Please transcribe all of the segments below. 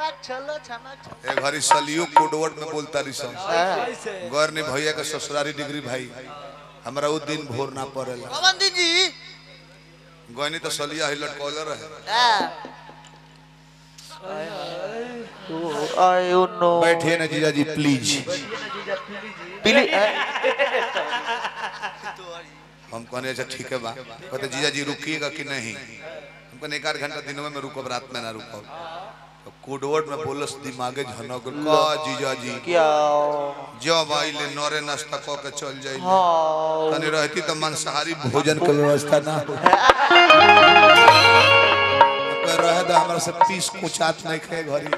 छनक छलो छनक छलो ए घरी सलियो कोडवर्ड में बोलता रही सब कैसे गौर ने भैया के ससुरारी डिग्री भाई हमरा उ दिन भोर ना पड़ेला पवन दी जी गौनी तो सलिया ही लटकौले रहे आ आई नो बैठिए ना जीजा जी प्लीज पीली हम कहने अच्छा ठीक है बा कहते जीजा जी रुकिएगा कि नहीं हम कहने एक आध घंटा दिनों में रुको रात में ना रुको तो कोडवर्ड में बोलस दिमागे झनक गइल। का जीजा जी क्या जब आइले नरे नाश्ता क के चल जाइले हाँ तनी रहती तो मांसाहारी भोजन के व्यवस्था ना हो तो रहे तो हमरा से पीस कुचात नहीं खाए घरी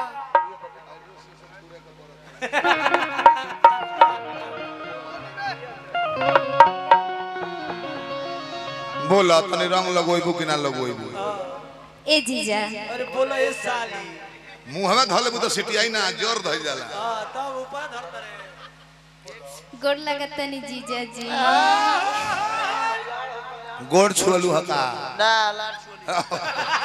बोला तनी रंग लगोइबू कि ना लगोइबू ए जीजा अरे बोलो ये साली मुंह में धले तो सिटियाई ना जोर धइल जाला हाँ तब ऊपर धर करे गोड़ लगतनी जीजा जी गोड़ छुअलू हका ना लाल छोली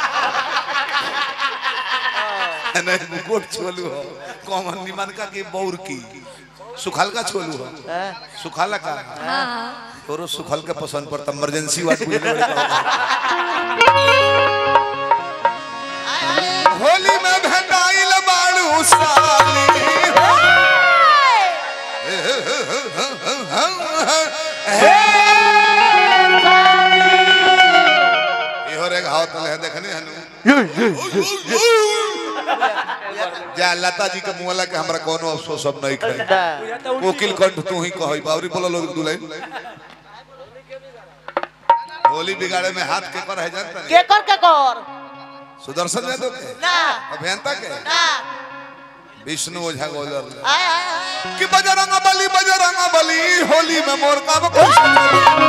नहीं गोड़ छुअलू हो कॉमन निमन का के बौर की सुखाल का छुअलू हो सुखाला का हाँ तोरो सुखल के पसंद पड़ता इमरजेंसी वाट बुझले बड़े का होली में भेटाइल बाड़ू साली इहो रे घाव तले है देखने हनु जा लता जी के मुहला के हमरा कोनो अफसोस सब नहीं खाई कोकिल कंठ तू ही कहई बावरी बोला लोग दुलाई होली बिगाड़े में हाथ के पर है जानता नहीं के कर के कर सुदर्शन यादव के ना अभियंता के ना विष्णु ओझा गोलर आय आय आय कि बजरंग बली बजरंग बली होली में मोर का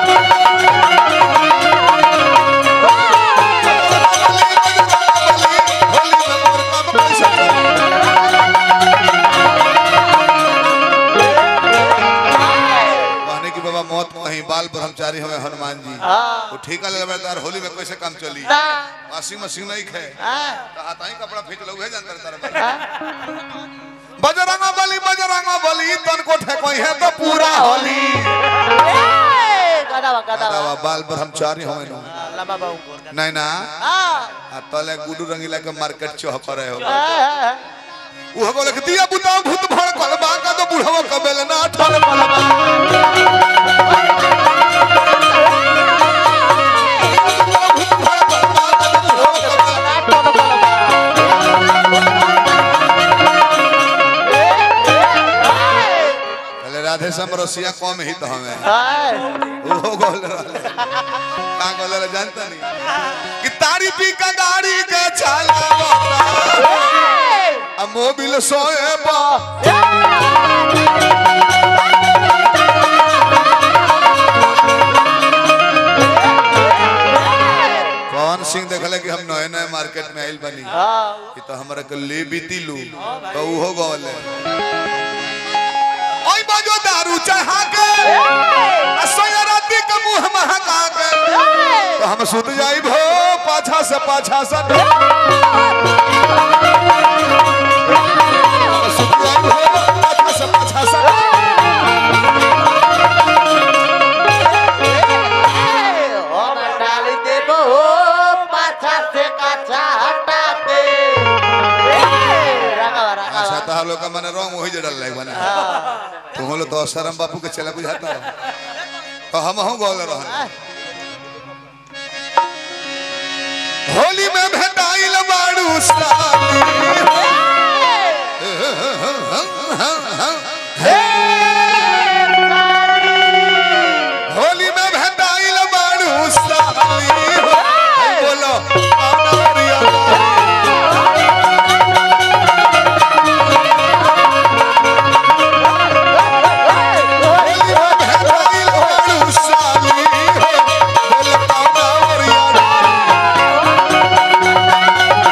कहने की बाबा मौत कहीं बाल ब्रह्मचारी हमें हनुमान जी वो ठीका लगातार होली में कैसे काम चली ना वाशिंग मशीन नहीं खे आ तो हाथ ही कपड़ा खींच लो जानते तारा बजरंग बली बजरंग बली तन को ठेकोई है तो पूरा होली गदावा गदावा दादा बाल ब्रह्मचारी हमें नु लंबा बाहु को नहीं ना आ आ तले गुडू रंगीला के मार्केट चौह करे हो आ वो बोले कि दिया बुताओ भूत भड़ कलबा का तो बुढ़वा कबेल ना ठल पहले राधे सम रसिया कम ही तो हमें वो गोल रहले का गोल रहले जानता नहीं कि तारी पी का गाड़ी के चलावता आ मोबिल सोए बा पवन सिंह देखले कि हम नए नए मार्केट में आइल बनी कि तो हमरा के ले बीती लू तो उहो गवले ओई बाजो दारू चढ़ा के आ सोया राती के मुंह महका के तो हम सुत जाई भो पाछा से पाछा से सुत जाई भो पाछा से पाछा से हम डाली देबो पाछा से काछा हटाते रंगावा अच्छा रंगावा तो लोग का माने रंग वही जड़ल लाइक बने तुम लोग तो शरम बापू के चला बुझाता तो हम हूँ गोल रहन होली में भेटाइल बाड़ू साली होली में भेटाइल बाड़ू साली बोलो अनवरिया साली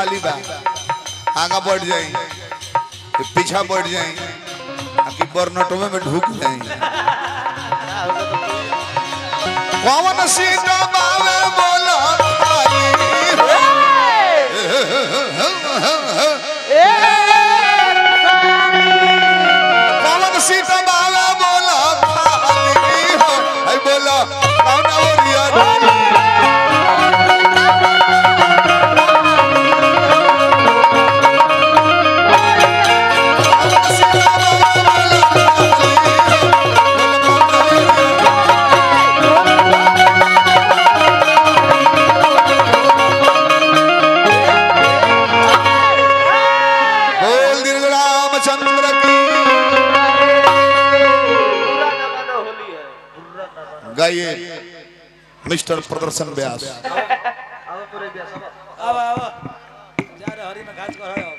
खाली बा आगा बढ़ जाई ये पीछा बढ़ जाई आकि बर्नटों में ढुक जाई कौन सीट बावे बोला खाली हो कौन सीट बावे बोला खाली हो आई बोला कौन ओरिया बोल दीर्घ रामचंद्र की गाइए मिस्टर प्रदर्शन व्यास अब अब जा रे हरी में घास कर